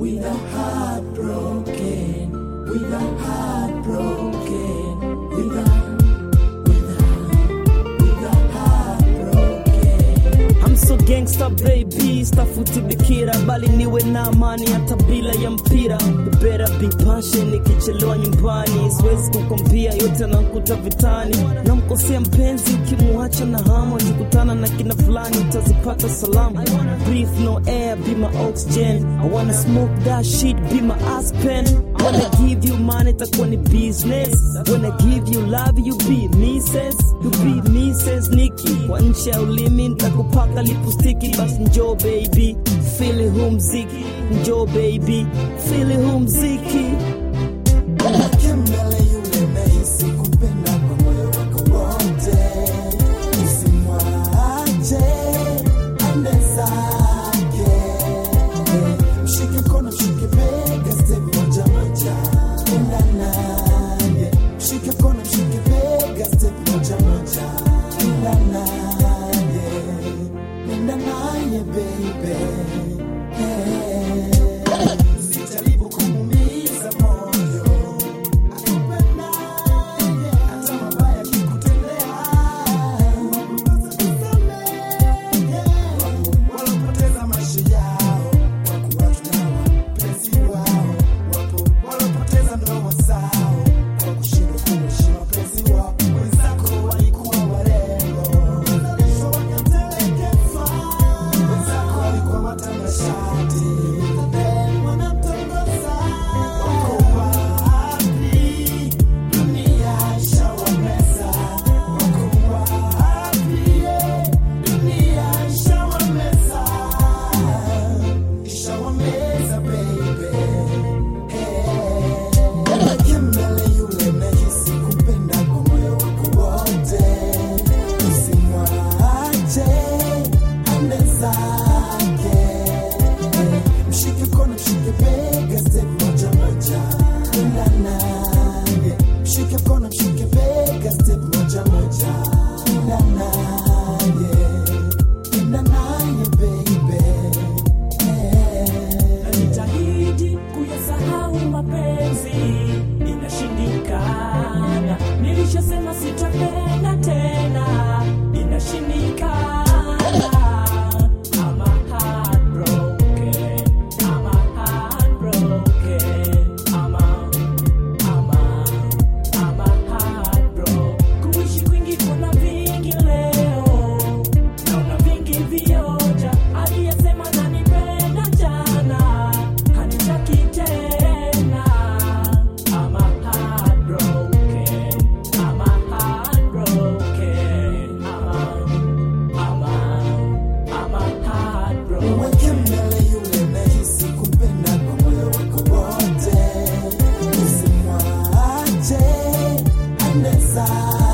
with a heart broken, with a heart broken, with a, with a, with a heart broken. I'm so gangsta baby, stafuti bikira bali niwe na amani hata bila ya mpira. You better be patient, nikichelewa nyumbani siwezi kukwambia yote nakuta vitani. Namkosea mpenzi ukimuacha na hamu, akikutana na kina fulani utazipata salamu. Breathe no air, be my oxygen. I wanna smoke that shit, be my aspen. When I give you money, itakuwa ni business. When I give you love, you be Mrs. You be Mrs. Nikki. Kwa nchi ya ulimi nitakupaka lipustiki, basi njoo baby, feel huu mziki, njoo baby, feel huu mziki. Kembele yule nahisi kupenda kwa moyo wako wote, usimwache ande zake. Mshike mkono, mshike bega, step moja moja, enda naye. Mshike mkono, mshike bega, step moja moja, enda naye, enda naye baby. Hey. Usijaribu kumuumiza moyo walopoteza maisha yao kwa kuwatuna wapenzi wao, wapo walopoteza ndoa zao kwa kushindwa kuishi wapenzi wao. Wenzako walikuwa warembo, wazalishwa wakatelekezwa. Wenzako walikuwa watanashati, wanamtongoza. Wako wapi? Dunia ishawameza. Wako wapi? Dunia ishawameza. Ishawameza, baby. Hey. Kembele yule nahisi kupenda kwa moyo wako wote. Usimwache ande zake. Mshike mkono, mshike bega, step moja moja, enda naye. Mshike mkono, mshike bega, step moja moja, enda naye. Enda naye, baby. Najitahidi kuyasahau mapenzi, inashindikana. Nilishasema sitapenda tena, inashindikana. I'm a heartbroken, I'm a heartbroken, I'm a, I'm a, I'm a heartbroken. Kuishi kwingi kuna vingi leo naona vingi vioja, aliyesema nanipenda jana hanitaki tena. I'm a heartbroken, I'm a heartbroken, I'm a, I'm a, I'm a heartbroken. Mweke mbele yule nahisi kupenda kwa moyo wako wote, usimwache ande zake.